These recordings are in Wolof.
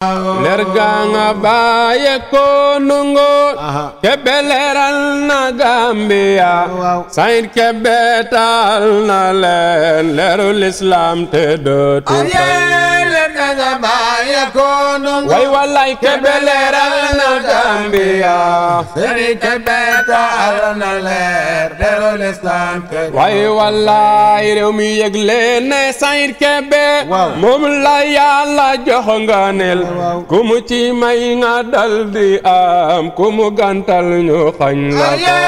leer gaa nga bàyye ko nungu kebe leeral na Gambia sayid kebe taal na leen leeru lislaam te dootu way walay kebe leeral na Gambia way walay réew mi yëg leen ne sayid kebe moom la yàlla jox nga nel ku mu ci may nga dal di am ku mu gantal ñu xañ la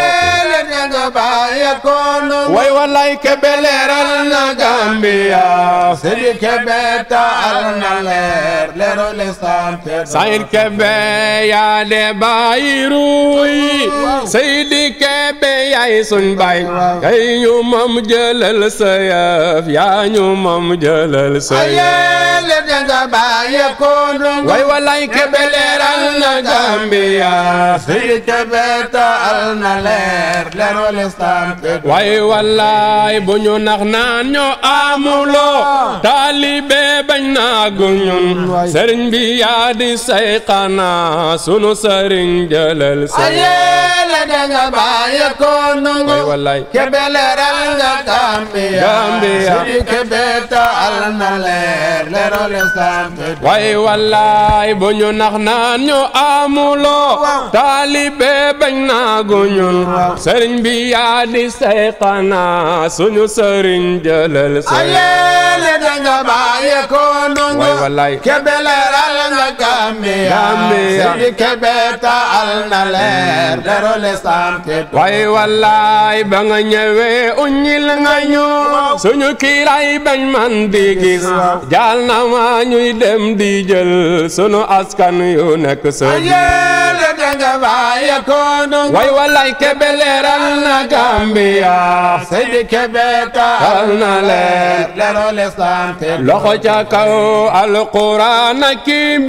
ko way walay kebe leeral na Gambia Seydi Kebe taal na leer leeru lislaam te Sayid Kebe yaa de bàyyi ruuy Seydi Kebe yaay suñ bay kay ñu moom jëlal sa yëf yaa ñu moom jëlal sa yëf le danga bàyyi ko ndongo way walay Kebe leeral na Gambia Seydi Kebe taal na leer leeru lislaam te way walay bu ñu nax naan ñoo amuloo taalibe bañ naagu ñun sëriñ bi yaa di say xanaa sunu sëriñ jëlal sa le danga bàyyi ko ndongo way walay Kebe leeral nga Gambia Gambia. Seydi Kebe taal na leer leeru lislaam te way wallaay bu ñu nax naan ñu amuloo taalibe bañ naagu ñun sëriñ bi yaa di say xanaa suñu sëriñ jëlal sa le danga bàyyi ko ndongo way wallaay Kebe leeral nga Gambia Gambia. Seydi Kebe taal na leer leeru lislaam te way wallaay ba nga ñëwee uññil nga ñu suñu kiiraay bañ man di gis jaal na ma ñuy dem di jël sunu askan yu nekk sa le danga bàyyi ko ndongo way wallaay Kebe leeral na Gambia Seydi Kebe taal na leer leeru lislaam te loxo ca kaw alquran ak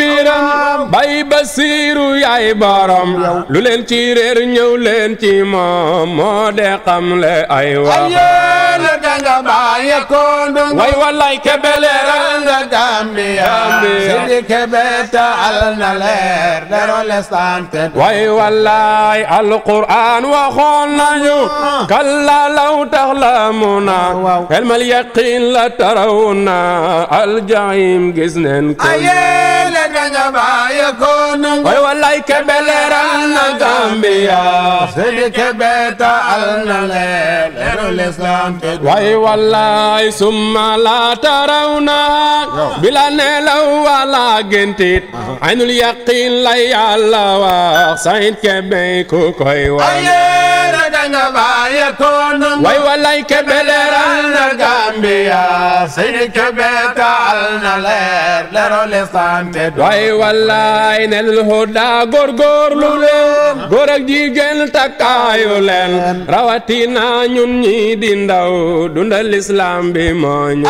mbiram bay basiiru yaay borom lu leen ci réer ñëw leen ci moom moo de xamle ay wax le danga bàyyi ko ndongo way wallaay Kebe leeral nga Gambia Gambia. Seydi Kebe taal na leer leeru lislaam te way wallaay alquran waxoon nañu kalla law taxlamuna ilmal yaqin la tarawna aljahim gis neen ko le danga bàyyi ko ndongo way wallaay Kebe leeral na Gambia Seydi Kebe taal na leer leeru lislaam te way wallaay summa la tarawna bila nelaw wala gentit aynul yaqin la yàlla wax Sayid Kebe ku koy wax le danga bàyyi ko ndongo way wallaay Kebe leeral na Gambia Seydi Kebe taal na leer leeru lislaam te way wallaay nel huda góorgóorlu leen góor ak jigéen takkaayu leen rawatina ñun ñi di ndaw dundal islam bi moo ñu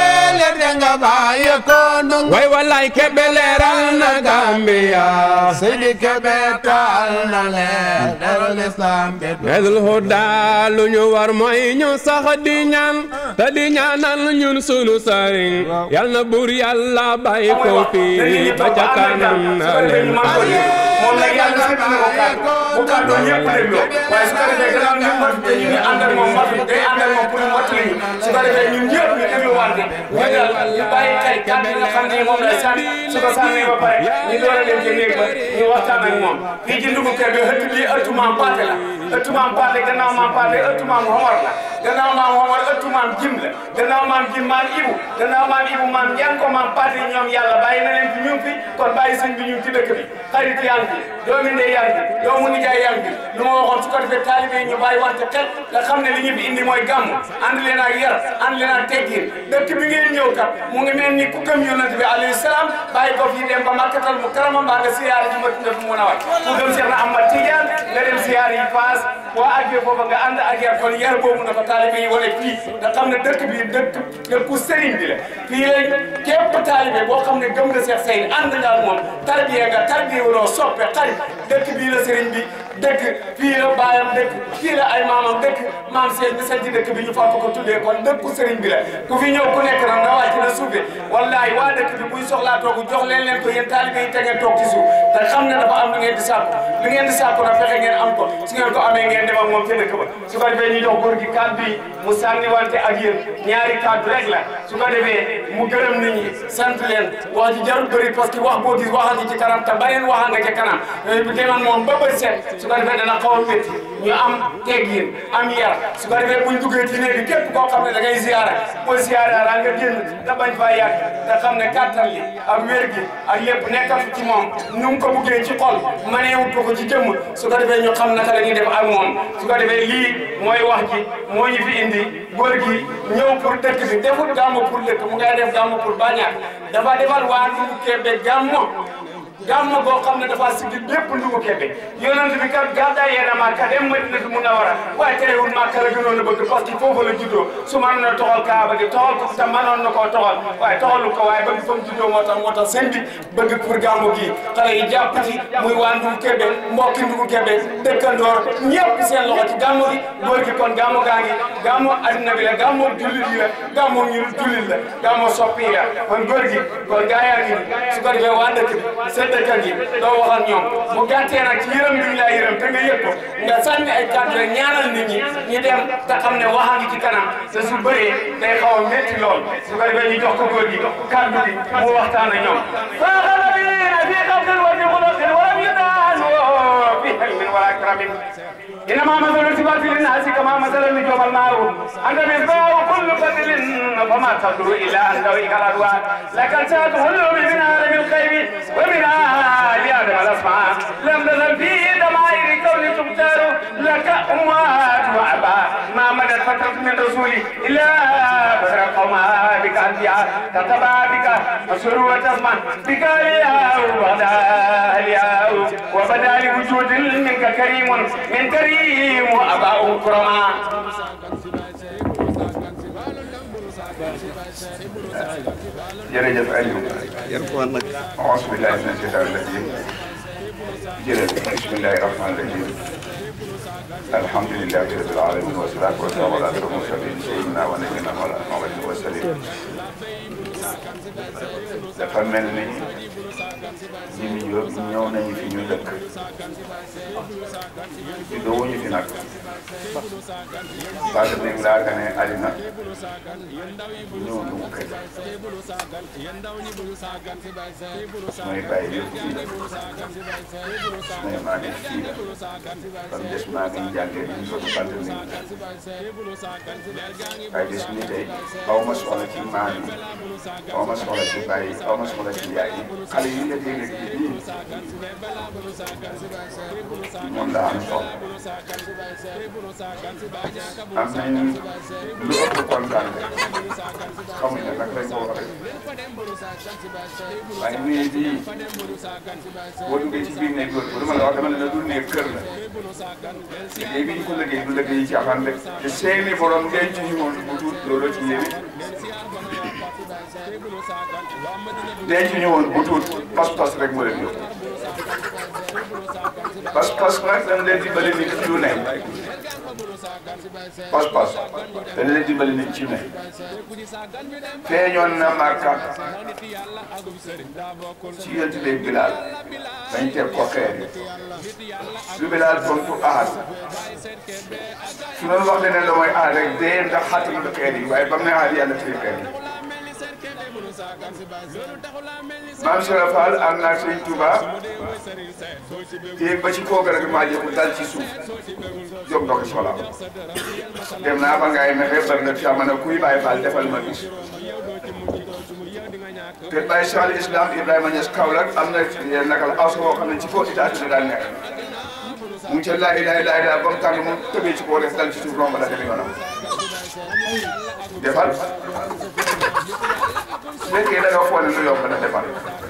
le danga bàyyi ko ndongo way wallaay Kebe leeral na Gambia Seydi Kebe taal na leer leeru lislaam te Nedul huda lu ñu war mooy ñu sax di ñaan te di ñaanal ñun sunu sëriñ yal na buur yàlla bàyyi ko fii ba ca kanam na leen moom nag yàlla sédd na ko kàddu bu kàddu ñëpp dégloo waaye su ko defee gannaaw ñun matu ñu ngi ànd ak moom matu day ànd ak moom pour mu mottali ñu su ko defee ñun ñëpp ñu dégluwante ñu dal ñu bàyyi xel kàddu yi nga xam ne moom lay sànni su ko sànnee ba pare ñu door a dem ci néeg ba ñu waxtaan ak moom fii ci ndugu kër bi ëtt bii ëttu maam Paate la ëttu maam Paate gannaaw maam Paate ëttu maam Homar la gannaaw maam Homar ëttu maam Jim la gannaaw maam Jim maam Ibu gannaaw maam Ibu maam Njanko maam Paate ñoom yàlla bàyyi na leen fi ñu fi kon bàyyi sëñ bi ñu ci dëkk bi xarit yaa ngi fi doomi ndey yaa ngi fi doomu nijaay yaa ngi fi lu ma waxoon su ko defee taalibe yi ñu bàyyi wante xel nga xam ne li ñu fi indi mooy gàmm ànd leen ak yar ànd leen ak teggin dëkk bi ngeen ñëw kat mu ngi mel ni ku gëm yonent bi alayhi salaam bàyyi ko fii dem ba makkatal mu karama mbaa nga siyaare ji ma tunda fu mun a waay ku gëm Cheikh na Ahmad Tidiane nga dem siyaare yi Faas boo àggee foofa nga ànd ak yar kon yar boobu na ko taalibe yi wane fii nga xam ne dëkk bi dëkk dëkku sëriñ bi la fii la képp taalibe boo xam ne gëm nga Cheikh Seydi ànd nga ak moom tarbiye nga tarbiye wuloo soppe xarit dëkk bii la sëriñ bi dëkk fii la baayam dëkk fii la ay maamam dëkk maam seen bi sañ ci dëkk bi ñu fàpp ko tuddee kon dëkku sëriñ bi la ku fi ñëw ku nekk nag na wàcc na suufe wallahi waa dëkk bi buy soxlaa toogu jox leen leen ko yéen taalibe taalibe yi te ngeen toog ci suuf te xam ne dafa am lu ngeen di sàkku lu ngeen di sàkku na fexe ngeen am ko su ngeen ko amee ngeen dem ak moom ca dëkk ba su ko defee ñu jox góor gi kàddu yi mu sànniwante ak yéen ñaari kàddu rek la su ko defee mu gërëm nit ñi sant leen wax ji jarul bëri parce que wax boo gis waxal ci ci kanam te beneen waxa nga ca kanam bu demoon moom ba bët set su ko defee dana xaw a métti ñu am teggin am yar su ko defee buñ duggee ci néeg bi képp koo xam ne da ngay ziara boo ziara daa nga génn te bañ faa yàgg te xam ne kàttan li ak wér gi ak lépp nekkal ci moom nu mu ko buggee ci xol maneewut ko ko ci jëmm su ko defee ñu xam naka la ñuy def ak moom su ko defee lii mooy wax ji moo ñu fi indi góor gi ñëw pour dëkk bi deful gàmmu pour dëkk mu ngay def gàmmu pour bañaat dafa defal waa Ndungu Kebe gàmmu gàmmu boo xam ne dafa siggi bépp Ndungu Kebe yonent bi kat gàddaay yéen a Makka dem Madinatu Munawwara waaye terewul Makka la gënoon a bëgg parce que foofu la juddoo su mënoon a toxal Kaaba gi toxal ko te mënoon na koo toxal waaye toxalu ko waaye bëgg fa mu juddoo moo tax moo tax sëñ bi bëgg pour gàmmu gi xale yi jàpp ci muy waa Ndungu Kebe mbokki Ndungu Kebe dëkkandoor ñëpp seen loxo ci gàmmu gi góor gi kon gàmmu gaa ngi gàmmu adduna bi la gàmmu jullit yi la gàmmu ñu jullit la gàmmu soppi yi la kon góor gi kon gaa yaa ngi su ko defee waa dëkk bi seen dëkkan yi doo wax ak ñoom mu gàttee nag ci yërëm bi ñu laa yërëm te nga yëg ko nga sànni ay kàddu rek ñaanal nit ñi ñu dem te xam ne waxa ngi ci kanam te su bëree day xaw a métti lool su ko defee ñu jox ko góor gi kàddu gi mu waxtaan ak ñoom فاغلبين في قبل وفي خلق ولم يدانوا في حلم ولا كرم انما مثل التفات للناس كما مثل النجوم الماء انت مصباح كل قتل فما تدعو الى ان تويك الادوار لكن ساتهل من عالم الغيب ومن ال ادم الاسماء لم تزل في دمائر كون تختار لك اموات واباء ما مدت فتره من رسولي الا بشر قوما بك انبياء كتبا بك مسر وتسمع بك الياء وبدا الياء وبدا لوجود منك كريم من كريم واباء كرما jërëjëf Aliou. auzu billaahi mina sheytaani rajiim. jërëjëf bismillaahi rahmaani rahiim. alhamdulillaahi rabbil aalamiin wa salaatu wa salaamu alaa ashrafil mursaliin sayyidinaa wa nabiyyinaa Muhammadin wa sallim. dafa mel ni ñun ñëw ñëw nañu fi ñu dëkk. juddoo wuñu fi nag. parce que ni laa gane àddina ñëw Ndungu Kebe. mooy bàyyi yëpp fii la. mooy maa ngi fii la. kon des maa ngi jàngee ñu ko du bant nit waaye des ni tey aw ma soxla ci maam yi aw ma soxla ci bàyyi aw ma soxla ci yaay yi xale yi nga dégg ci bii moom la am soxla am nañu lu ëpp kontaan xamuñ ne nag lañ ko waxee waaye nii bii boo duggee ci biir néeg loolu bu dama la wax dama ne la du néeg kër la liggéey bi ñu ko liggéey du liggéey ci caaxaan rek te seeni borom denc ñu woon bu tuut loolu ci yéene denc ñu woon bu tuut pas-pas rek moo leen yóbbu pas-pas nag dañ leen dimbali nit ci lu ne pas-pas dañ leen dimbali nit ci ne feeñoon na Màkka ci yonent bi Bilaal dañ teg ko xeer yi lu Bilaal tontu ahad su doon wax leneen la mooy ahad rek dee ndax xatal na xeer yi waaye ba mu ne ahad yàlla tëj xeer yi maam Cheikh Fall ànd naa Sëñ Touba yéeg ba ci kaw garab gi maa jëm dal ci suuf jóg ndox soxla dem naa ba ngay mexe bari na fi ma ne kuy Baye Fall defal ma bis te Baye Cheikh al Islam Ibrahima Niass Kaolack am na nakal aw boo xam ne ci kaw étage bi daal nekk mu ngi ca laa ilaaha illa llaah ba mu tàng mu tëbee ci kaw def dal ci suuf romb la dem yoonam defal su fekkee da nga foog ne lu yomb na defal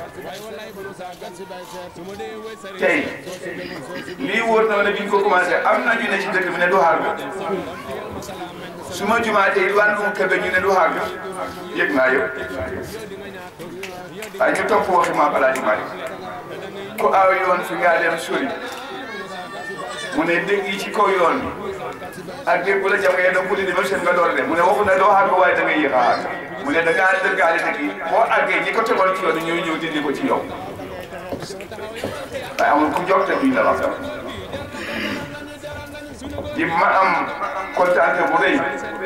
tey lii wóor na ma ne bi ñu ko commencé am na ñu ne ci dëkk bi ne du xaar ga su ma jumaatee waan Ndungu Kebe ñu ne du xaar ga yëg naa yëpp waaye ñu topp waxi Maam Alaaji Maalik ku aw yoon fi ngaa dem sori mu ne dégg yi ci kaw yoon bi ak dégg bu la jam nga doon guddi ba seen nga door dem mu ne waxu ne doo xaar ga waaye da ngay yéex a xaar mu ne da ngaa dëggaale dëgg yi boo àggee ñi ko tegoon ci yoon ñooy ñëw dindi ko ci yow waaye amul ku jóg te duñ la wax di ma am kontaante bu rëy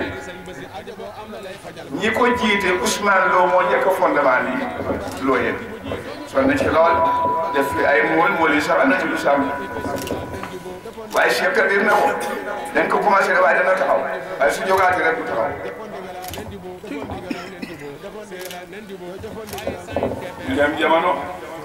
ñi ko jiite Ousmane Lo moo njëkk a fondement bi loo yëg sonn na ci lool def fi ay mool mool yi sax am na ci lu sàmm waaye Cheikh Kadir na ko dañ ko commencé waaye dana taxaw waaye su jógaatee rek du taxaw ñu dem jamono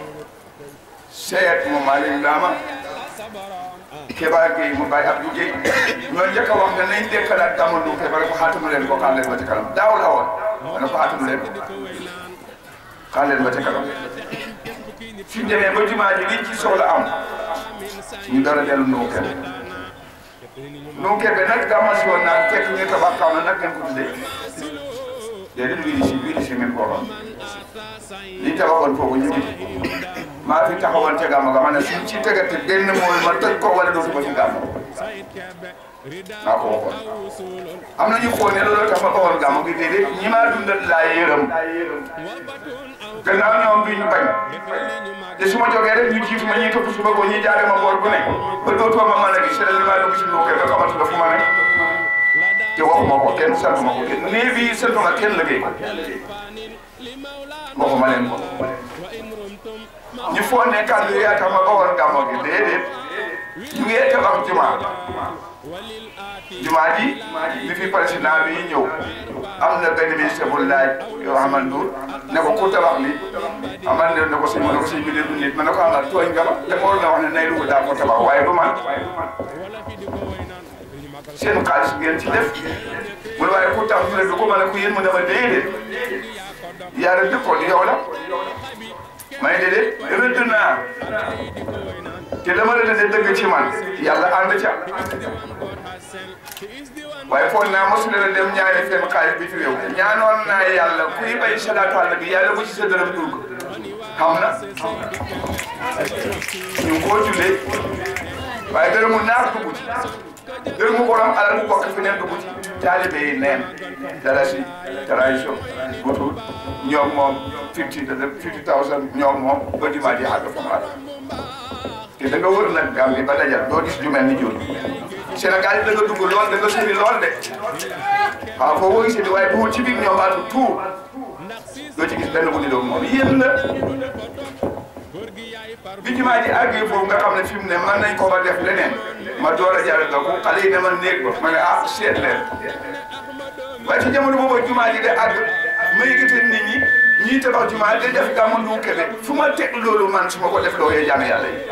seet mu Malick Ndama Kéba Gueye mu bàyyi Abdou Gueye ñoo njëkk a wax ne nañ dekkalaat gàmmu du Kéba ko xaatamu leen ko xaar leen ba ci kanam daaw la woon dana ko xaatamu leen xaar leen ba ci kanam suñ demee ba jumaa ji liñ ci soxla am ñu dara dellu Ndou Kébé Ndou Kébé nag gàmmu si woon naan fekk ñu tabax kaw na nag ngeen ko tuddee déedéet wii di si wii di si ngeen ko waxoon liñ tabaxoon foofu ñu ngi maa fi taxawoon ca gàmmu ga ma ne suñ ci tegati benn mooy ma tëj ko wala dootuma ci gàmmu maa ko waxoon am na ñu xool ne loolu tax ma waxoon gàmmu gi déedéet ñi maa dundal laa yërëm gannaaw ñoom bi ñu bañ te su ma jógee rek ñu jiitu ma ñuy topp su bëggoo ñuy jaare ma boor bu ne ba dootoo ma mën a gis li maa dugg si nduukee ba xamatu la fu ma ne te waxuma ko kenn sant ma ko kenn nee bii santu ma kenn liggéey ko waxuma leen ko ñu foog ne kàddu yi yaa tax ma waxoon gàmmu gi déedéet ñu ngi tabax jumaa jumaa ji li fi président bi ñëw am na benn ministre bu laaj yoo xamante Ndour ne ko ku tabax li amal ne ne ko sëñ ma ne ko sëñ bi de du nit ma ne ko amal tooñ nga ma te ma war na wax ne nay dugg daa ko tabax waaye du man seen xaalis ngeen ci def mu ne waaye ku tax ñu ne du ko ma ne ko yéen mu ne ma déedéet yàlla dëkkoon yow la may déedéet rëdd naa te dama rëdd dëgg ci man yàlla ànd ca waaye foog naa mosu leen a dem ñaari fenn xaalis bi fi réew ñaanoon naa yàlla kuy bay salaatu àlla bi yàlla bu ci sa dërëm dugg xam na ñu ngi koo jullee waaye dërëmu naar dugg ci dërëmu borom alal bu bokk fi neen dugg ci taalibe yi neen dalasi tradition butul ñoom moom fifty fifty thousand ñoom moom ba jumaa ji àgg fa mu àgg te da nga wër nag Gambie ba dajal doo gis ju mel ni jooju Sénégal yi da nga dugg lool da nga sori lool de waaw foo ko gisee di waaye bu ci biir ñoom baatu tout doo ci gis benn bu ni doog moom yéen la bi jumaa ji àggee foofu nga xam ne fi mu ne mën nañ ko ba def leneen ma door a jaarale ko xale yi ne ma néeg ba ma ne ah seet leen waaye ci jamono boobu jumaa ji de àgg ma yëgatee nit ñi ñuy tabax jumaa de def gàmmu Ndou Kébé fu ma teg loolu man su ma ko def loo yee jàmm yàlla yi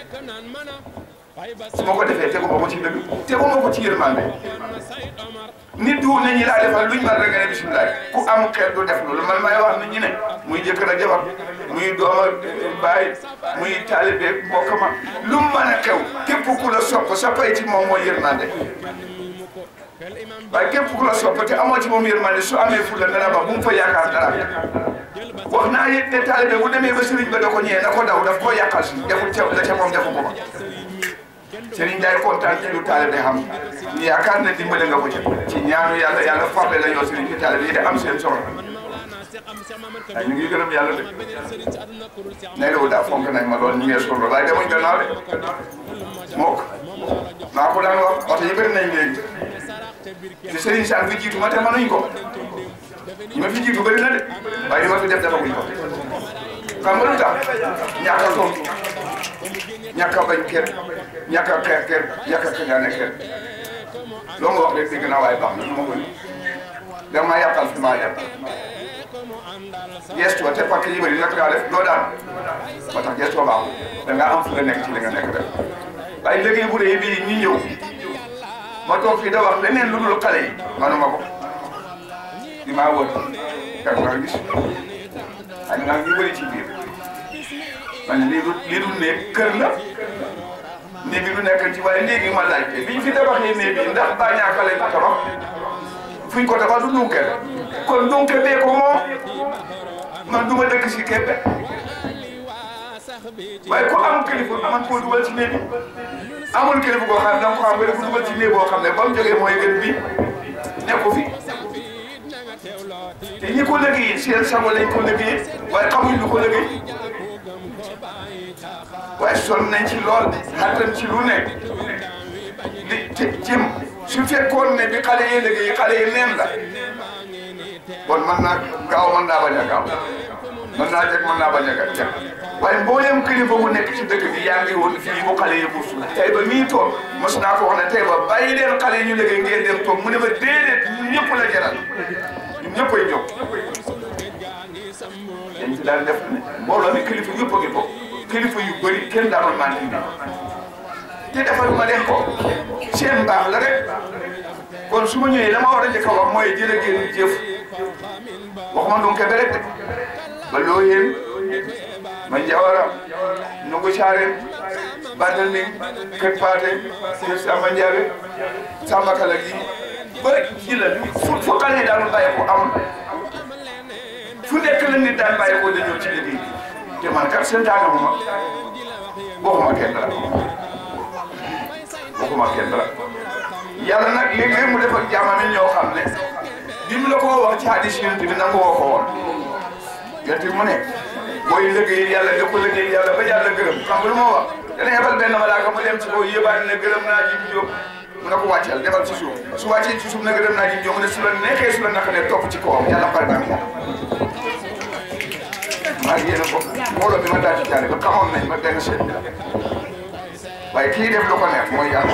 su ma ko defee tegu ma ko ci dëgg tegu ma ko ci yërmande nit du ne ñi laa defal luñ mën rek nga ne bisimilah ku am xel du def loolu man may wax nit ñi ne muy jëkkër ak jabar muy doom ak baay muy taalibe mbokk ma lu mu mën a xew képp ku la sopp sa pay ci moom mooy yërmande waaye képp ku la sopp te amoo ci moom yërmande su amee fulla dana ba bu mu fa yaakaar dara wax naa yit ne taalibe bu demee ba sëriñ ba da ko ñëwee na ko daw daf koo yàqal si deful ca la ca moom defu ko ba sëriñ day kontaan ci lu taalibe xam ñu yaakaar ne dimbale nga ko ci ci ñaanu yàlla yàlla farle la ñoo sëriñ ci taalibe yi de am seen soxla ay ñu ngi gërëm yàlla de ne loolu daa fonk nañ ma lool ñu ngi solo waaye demuñ gannaaw de mook maa ko daan wax oto yi bëri nañ léegi te sëriñ Sall fi jiitu ma te mënuñ ko ñi ma fi jiitu bëri na de waaye li ma fi def defaguñ ko xam nga lu tax ñàkk a tontu ñàkk a bañ kenn ñàkk a xeex kenn ñàkk a kañaane kenn loo nga wax rek dégg naa waaye baax na ma ko ni da maa yàqal fi maa yàq gestu te parce que yi bëri nag daa def doo daan ba tax gestu baaxul da ngaa am fu nga nekk ci li nga nekk rek waaye liggéey bu dee bii ñu ñëw ma toog fii da wax leneen lu dul xale yi manuma ko di maa wër kak nga gis ay nga ñu bëri ci biir man lii du lii du nekk kër la néeg bi du nekk ci waaye léegi ma laajte biñ fi tabaxee néeg bi ndax baa ñaaka lañ ko tabax fuñ ko tabax du Ndou Kébé kon Ndou Kébé ko moom man du ma dëkk si Kébé waaye ku am kilifa man koo dugal ci néeg bi amul kilifa koo xam ne danga ko xam nga dafa dugal ci néeg boo xam ne ba mu jógee mooy gën bi nekku fi te ñi ko liggéey seen sago lañ ko liggéey waaye xamuñ lu ko liggéey waaye sonn nañ ci lool xattan ci lu nekk di ci jëm su fekkoon ne bi xale yi liggéey xale yi neen la bon mën naa gaaw mën naa bañ a gaaw mën naa jeg mën naa bañ a jag waaye mboolem kilifa bu nekk ci dëkk bi yaa ngi woon fii bu xale yi buusu tey ba mii toog mos naa ko wax ne tey ba bàyyi leen xale yi ñu liggéey ngeen dem toog mu ne ma déedéet ñun ñëpp la jaral ñun ñëpp ay jóg dañ ci daan def ne mbooloo mi kilifa yëpp a ngi bokk kilifa yu bëri kenn daanul manti bi te defal ma leen ko seen mbaax la rek kon su ma ñëwee la ma war a njëkk a wax mooy jërë ngeen jëf waxuma ndum kebe rek de ba loo yéen ma jawara nungu saaren bandal ni kër paate kër samba njaabe samba kala gi ba ci la fu fu xale yi daal bàyyi ko am fu nekk la nit daan bàyyi ko dañoo ci liggéey te man kat seen taanamuma waxuma kenn dara waxuma kenn dara yàlla nag léeg-léeg mu def ak jaamam yi ñoo xam ne bi mu la ko wax ci hadis yonent bi nangu woo ko woon yonent bi mu ne booy liggéey yàlla da ko liggéey yàlla ba yàlla gërëm xam nga lu ma wax dana yebal benn malaaka mu dem ci kaw yëbaat ne gërëm naa ji jóg mu ne ko wàcceel demal ci suuf su wàccee ci suuf ne gërëm naa ji jóg mu ne su la neexee su la naka ne topp ci kawam yàlla pare naa moom maa ngi yéen a bokk mbooloo bi ma daal ci jaare ba xamoon nañ ma benn seet bi la waaye kii def lu ko neex mooy yàlla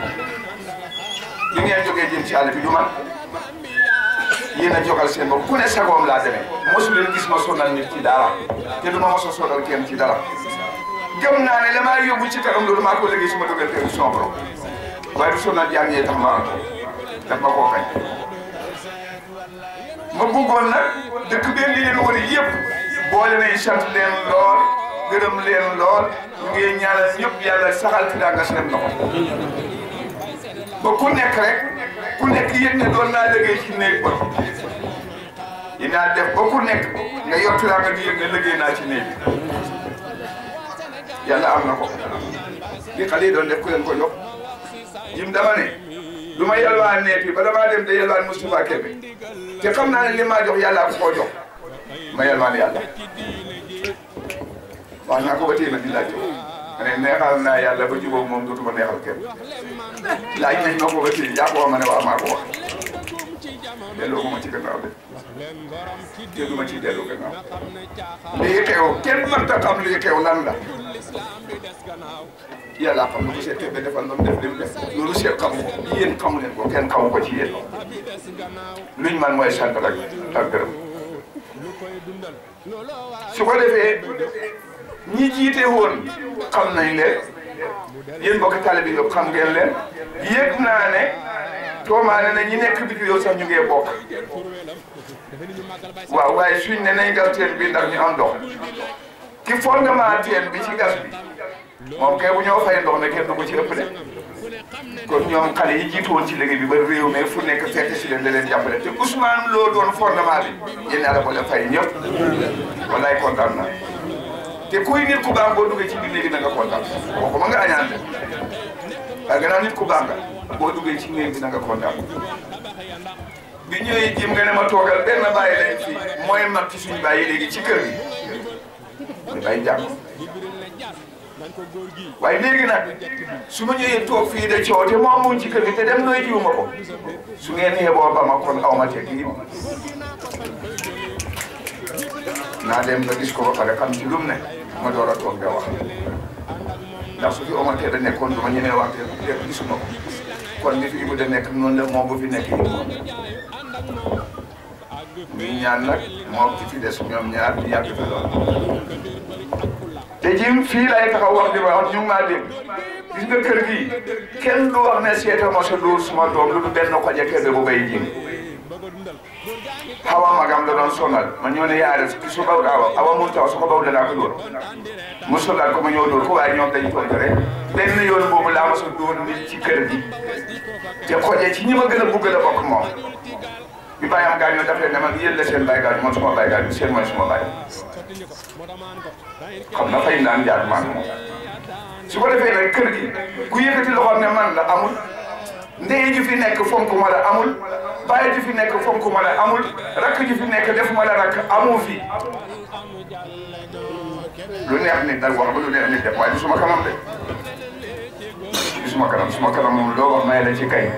li ngeen jógee jëm ci àll bi du man yéen a jogal seen bopp ku ne sagoom laa demee mosu leen gis ma sonal nit ci dara te du ma mos a sonal kenn ci dara gëm naa ne la maa yóbbu ci kanam loolu maa ko liggéey su ma dugal kër son borom waaye du sonal jaam yee tax ma daf ma koo kañ ma bëggoon nag dëkk bee li leen wari yëpp boole nañ sant leen lool gërëm leen lool ñu ngi ñaanal ñëpp yàlla saxal fi daa nga seen loxo ba ku nekk rek ku nekk yëg ne doon naa liggéey ci néeg ba dinaa def ba ku nekk nga yor firaa nga di yëg ne liggéey naa ci néeg bi yàlla am na ko li xale yi doon def ku leen ko jox jim dama ne du ma yalwaan neet bi ba damaa dem de yalwaan Moustapha Kébé te xam naa ne li maa jox yàlla ko koo jox ma yalwaan yàlla wax naa ko ba tey nag di laaj ma ne neexal naa yàlla ba jubóog moom dootuma neexal kenn laaj nañ ma ko ba tey yaa ko wax ma ne waaw maa ko wax delloo ko ma ci gannaaw de te du ma ciy delloo gannaaw lii xew kenn mënta xam lii xew lan la yàlla xam na ko seet kebe defal loolu def lim def loolu seet xamu ko yéen xamu leen ko kenn xamu ko ci yéen luñ man mooy sant rek ak gërëm su ko defee ñi jiite woon xam nañ leen yéen bokk tale bi yëpp xam ngeen leen yëg naa ne toomaane na ñi nekk biti yow sax ñu ngee bokk waaw waaye suñ ne nañ gas teen bi ndax ñu am ndox ki fondement teen bi ci gas bi moom kay bu ñoo fay ndox ne kenn du ko ci ëpp de kon ñoom xale yi jiitu woon ci liggéey bi ba réew mi fu nekk fekk si leen da leen jàppale te Ousmane loo doon fondement bi yéen a ko leen fay ñëpp wallaay kontaan na te kuy nit ku baax boo duggee ci biir néeg bi na nga kontaan waxuma nga añaan de waaye gannaaw nit ku baax nga boo duggee ci néeg bi na nga kontaan bi ñëwee jim nga ne ma toogal benn bàyyi lañ fi mooy mag ci suñu bàyyi léegi ci kër gi muy bàyyi jàmm waaye léegi nag su ma ñëwee toog fii de coow te moom mu ci kër gi te dem nooy jiwuma ko su ngeen yeboo ba ma kon aw ma teg yi naa dem ba gis ko ba pare xam ci lum ne ma door a toog nga wax ndax su fi Omar Kébé da nekkoon du ma ñemee wax te lépp gisuma ko kon bi fi Ibou da nekk noonu la moom bu fi nekk Ibou muy ñaan nag moom ci fi des ñoom ñaar di yàgg fi lool te jim fii lay taxaw wax di wax ñu ngi maa dégg gis nga kër gi kenn du wax ne seeta ma sa dóor suma doom lu du benn ko jekkee bu bay jim xawa magam la doon sonal ma ñëw ne yaare ki su baw awa awa mun taw su ko baw danaa ko dóor mu sonal ko ma ñëw dóor ko waaye ñoom dañ toog rek benn yoon boobu laa ma sa dóor nit ci kër gi te xoje ci ñi ma gën a bugg la bokk moom bi bàyyam gaañoo daf leen ne man yéen la seen bàyyi gaañu man suma bàyyi gaañu seen mooy suma bàyyi xam na fay naan jaar maan moom su ko defee nag kër gi ku yëkkati loxoom ne man la amul ndey ji fi nekk fonk ma la amul bàyyi ji fi nekk fonk ma la amul rakk ji fi nekk def ma la rakk amu fi lu neex nit nag wax ba lu neex nit def waaye du suma kanam de du suma kanam suma kanam moom loo wax may la ci kay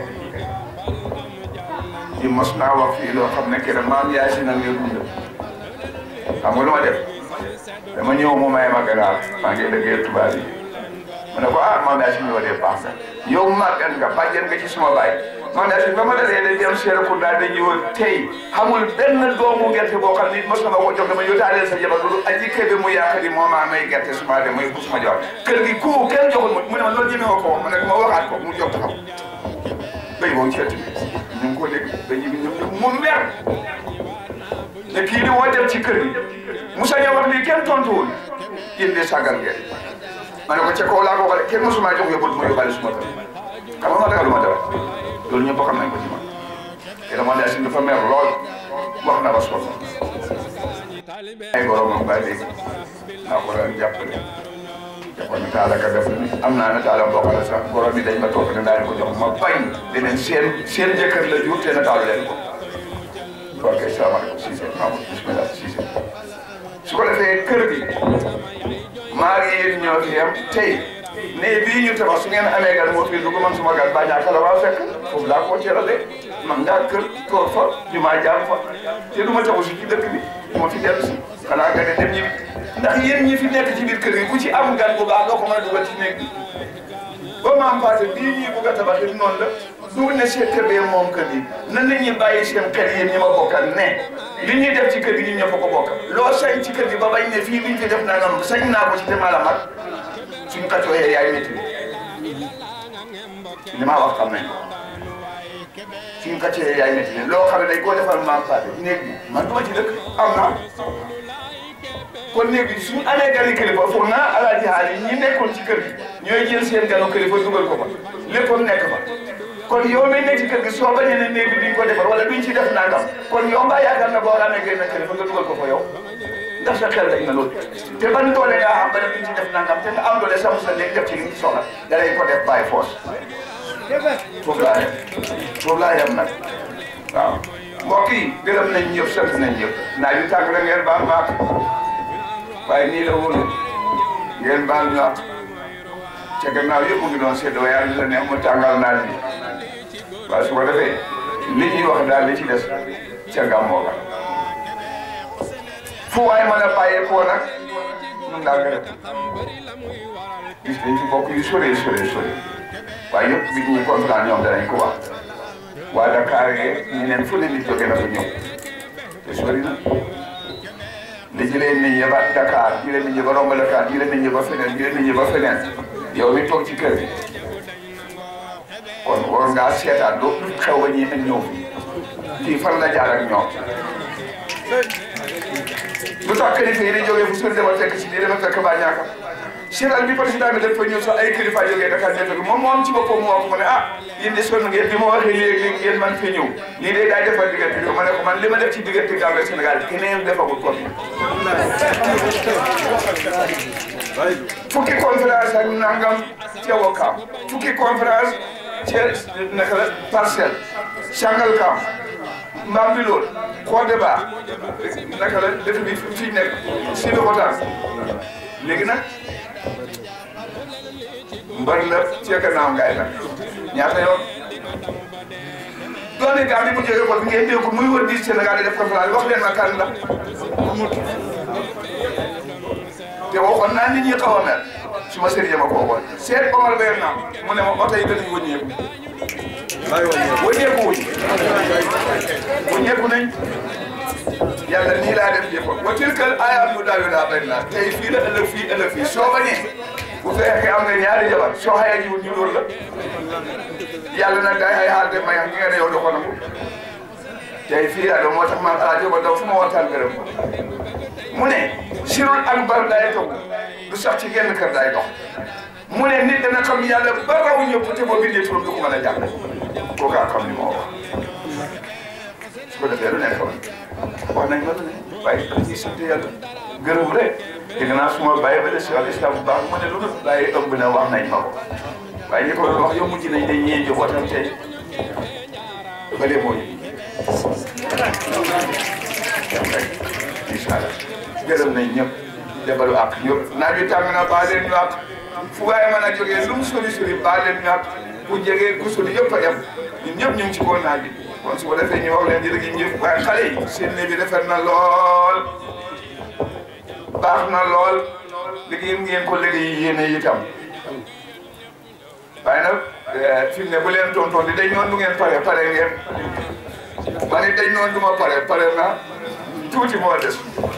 di mos naa wax fii loo xam ne keroog maam yaay si nag nga dund xam nga lu ma def dama ñëw mu may ma ganaar maa ngi liggéey tubaab yi ma ne ko ah maam yaay si ñëw de baax na yow màggat nga bàjjen nga ci suma baay maam yaay si ba ma dalee da dem Serekunda dañuy woon tey xamul benn doomu gerte boo xam ni mos na ma ko jox dama yóotaaleel sa jabar loolu aji kebe mu yaakaar ni moo maa may gerte suma dem muy bu suma jox kër gi ku kenn joxul ma mu ne ma loolu ñeme ko wax ma ne ko ma waxaat ko mu jox taxaw béy boobu ceeti ñu ngi ko dégg dañuy bi ñëw mu mer ne kii di moo dem ci kër gi Moussa ñëw wax lii kenn tontuwul yéen de sàggal ngeen ma ne ko ca kaw laa ko waxee kenn mosuma jox yóbbul ma yóbbaale suma kër xam nga ma dagal lu ma dara loolu ñëpp xam nañ ko ci man te dama ne si dafa mer lool wax na ba sonn ay boromam ba léegi naa ko daan jàppale jàppale taala ka def ni am naa ne taala bokk na sax borom bi dañ ma topp ne daañu ko jox ma bañ deneen seen seen jëkkër la jur te na taalu leen ko ok salaamaaleykum Cissé Mamadou bismillah Cissé su ko defee kër gi maa ngi yéen ñoo fi yam tey ne bii ñu tabax su ngeen amee gan moo fi dugg man suma gan ba ñaaka la waa fekk foofu laa ko teerale man ngaa kër toog fa jumaa jaam fa te du ma taxu si ci dëkk bi du ma fi dellu si xanaa nga ne dem ñibbi ndax yéen ñi fi nekk ci biir kër gi ku ci am gan bu baax doo ko mën a dugal ci néeg bi ba maam Fatou bii ñuy bugg a tabax it noonu la du ne seen kër bee moom kër gi nan la ñuy bàyyi seen kër yéen ñi ma bokkal ne li ñuy def ci kër gi ñun ñëpp ko bokk loo sañ ci kër gi ba bañ ne fii liñ fi def naa ngam sañ naa ko ci te maa la mag suñ kàccooyee yaay métti li ma wax xam nañ ko suñ kàccooyee yaay métti loo xam ne dañ koo defal maam Fatou néeg bi man duma ci dëkk am naa kon néeg bi suñu amee gani kilifa foog naa alaaji haali ñi nekkoon ci kër gi ñooy jël seen ganu kilifa dugal ko fa léppam nekk fa kon yow mi nekk ci kër gi soo bañee ne néeg bi duñ ko defar wala duñ ci def nangam kon yow mbaa yaakaar na boo amee génn kilifa nga dugal ko fa yow ndax sa xel dañ na loolu te ban doole ngaa xam ba ne duñ ci def nangam te nga am doole sax sa néeg def ci li ci soxla da lay ko def bàyyi force foofu laa yem foofu laa yem nag waaw mbokk yi gërëm nañ ñëpp sant nañ ñëpp naa yu tàng la ngeen baal baax waaye nii la woon ngeen baal ñu ak ca gannaaw yëpp mu ngi doon séddoo yàlla la neex mu tàngal naaj bi waaye su ko defee li ñuy wax daal li ci des ca gàmmoo ga fu waay mën a bàyyee koo nag nun daal nga def gis dañ ci bokk yu sore sore sore waaye yëpp bi ñuy conférence ñoom danañ ko wax waa Dakar yee ñeneen fu ne nit jóge na fa ñëw te sori na li jëlee nit ñi ba Dakar jëlee nit ñi ba romb Dakar jëlee nit ñi ba feneen jëlee nit ñi ba feneen yow mi toog ci kër gi kon war ngaa seetaan doo xew ba ñii nag ñëw fii fan la jaar ak ñoom lu tax kilifa yi di jógee fu sori dama fekk si lii dama fekk ba ñaaka seetal bi président bi dafa ñëw sax ay kilifa jógee Dakar ñëw fekk moom moom ci boppam mu wax mu ne ah yéen de sonn ngeen bi ma waxee léegi léegi ngeen man fi ñëw lii de daay defal diggante bi ma ne ko man li ma def ci diggante Gambie Sénégal keneen defagul ko fukki conférence ak nangam ca Wakaam fukki conférence ca naka la parcelle Sangalkam Mbambilor Kodeba naka la def bi fii nekk Sébikotane léegi nag mbër la ca gannaaw ngaay nag ñaata yoon doone gaa bi mu jógee ko ngeen dégg ko muy wër di Sénégal di def conférence wax leen ma kan la te waxoon naa nit ñi xaw a mel su ma sëriñ ma ko waxoon seet Omar Ber naam mu ne ma oto yi danañ wëññeeku wëññeeku wuñ wëññeeku nañ yàlla nii laa def jëfam wa tilkal aayaatu daawiluhaa bayna naas tey fii la ëllëg fii ëllëg fii soo bañee bu fekkee am nga ñaari jabar soo xayee jiwul ñu dóor la yàlla nag day xay xaar de may ngi nga ne yow do ko nangu tey fii laa doon moo tax man alaa jóba daw fu ma waxtaan gërëm ko mu ne sirul akbar day toog du sax ci genn kër day dox mu ne nit dana xam yàlla ba raw ñëpp te boo bindee turam du ko mën a jàng kooku a xam li ma wax su ko defee lu nekk wax nañ ma lu ne waaye dañuy sant yàlla gërëm rek dégg naa suma bàyyi ba de si wàllu islam bu baax ma ne lu dul bàyyi ëmb na wax nañ ma ko waaye ñi ko doon wax yow mujj nañ dañ ñee njabootam tey ba lee moo ñu incha allah gërëm nañ ñëpp de balu ak ñëpp naaj wi tàng na baal leen ñu ak fu waaye mën a jógee lu mu sori sori baal leen ñu ak ku jege ku sori yëpp a yem ñun ñëpp ñu ngi ci kaw naaj bi kon su ko defee ñu wax leen jërë ngeen jëf waaye xale yi seen ne bi rafet na lool baax na lool liggéey ngeen ko liggéey yéene itam waaye nag fi mu ne bu leen tontoon di dañ noon du ngeen pare pare ngeen ma ne dañ noon du ma pare pare na tuuti moo des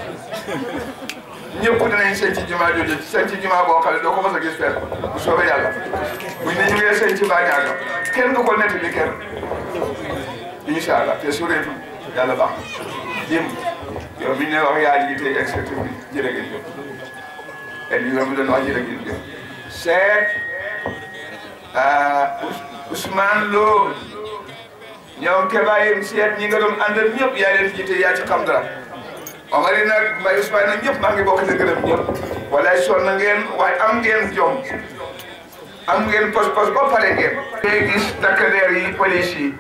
ñëpp dinañ sëñ ci jumaa jooju sëñ ci jumaa boo xam ne doo ko mos a gis fenn bu soobee yàlla buñ ne ñu ngee sëñ ci bàññaaga kenn du ko netti li kenn incha allah te sureetu yàlla baax jëm yow biñ ne wax yaa jiite exécutif bi jërë ngeen jëf et li nga doon wax jërë ngeen jëf seet Ousmane Lo ñoom kebaayim seet ñi nga doon àndal ñëpp yaa leen jiite yaa ci xam dara Omar yi nag Mbaye Ousmane nag ñëpp maa ngi bokk di gërëm ñëpp walaay sonn na ngeen waaye am ngeen jom am ngeen pos-pos ba pare ngeen. tey gis takk-der yi police yi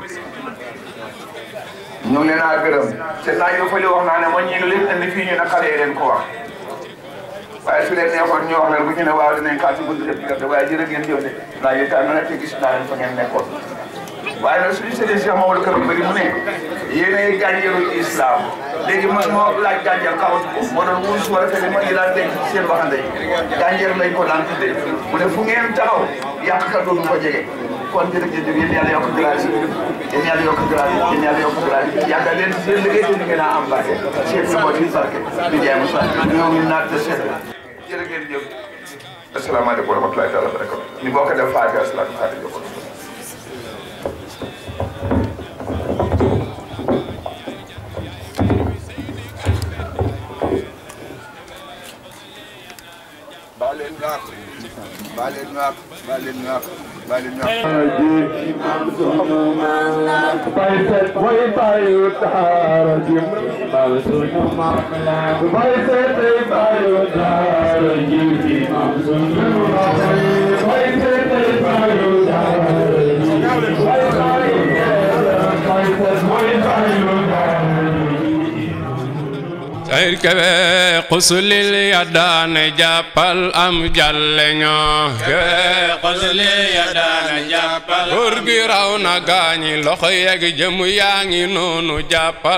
ñu ngi leen a gërëm te naa ñu fële wax naa ne ma ñii lu leen indi fii ñu ne xale yi leen ko wax waaye su leen neexoon ñu wax leen bu ñu ne waaw dinañ kaa ci buntu def waaye jërë ngeen jëf de naa ñu tànn na te gis naa leen fa ngeen nekkoon waaye nag suñu sëriñ Cheikh Mamadou Kër Mbëri mu ne yéenay gànjaru islam léegi man moo laaj gànjar kawatu ko moo doon wuus war a fekk ma ngi daan denc seen waxande yi gànjar lañ ko daan tuddee mu ne fu ngeen taxaw yàq ka doon ko jege kon jërëjëf yéen yàlla yokk grâce yéen yàlla yokk grâce yéen yàlla yokk grâce yàggal leen seen liggéey te ni ngeen a am barke seen njaboot yi barke di jaay mu sax ñoo ngi naat de sedd jërë ngeen jëf asalaamaaleykum wa rahmatulahi taala barakatu ñu bokk def faatiha salaatu faatiha baleen ñu àq baleen ñu àq baleen ñu àq baleen ñu àq bay set way bayu taara jim bal sunu mam bay set way bayu taara jim mam sunu mam bay set way bayu taara jim bay bayu bay set way bayu taara sayir kebe xusulil yaddaane jàppal am jàlle ñoo kebe xusulil yaddaane jàppal góor gi raw na gaañi loxo yeg jëm yaa ngi noonu jàppal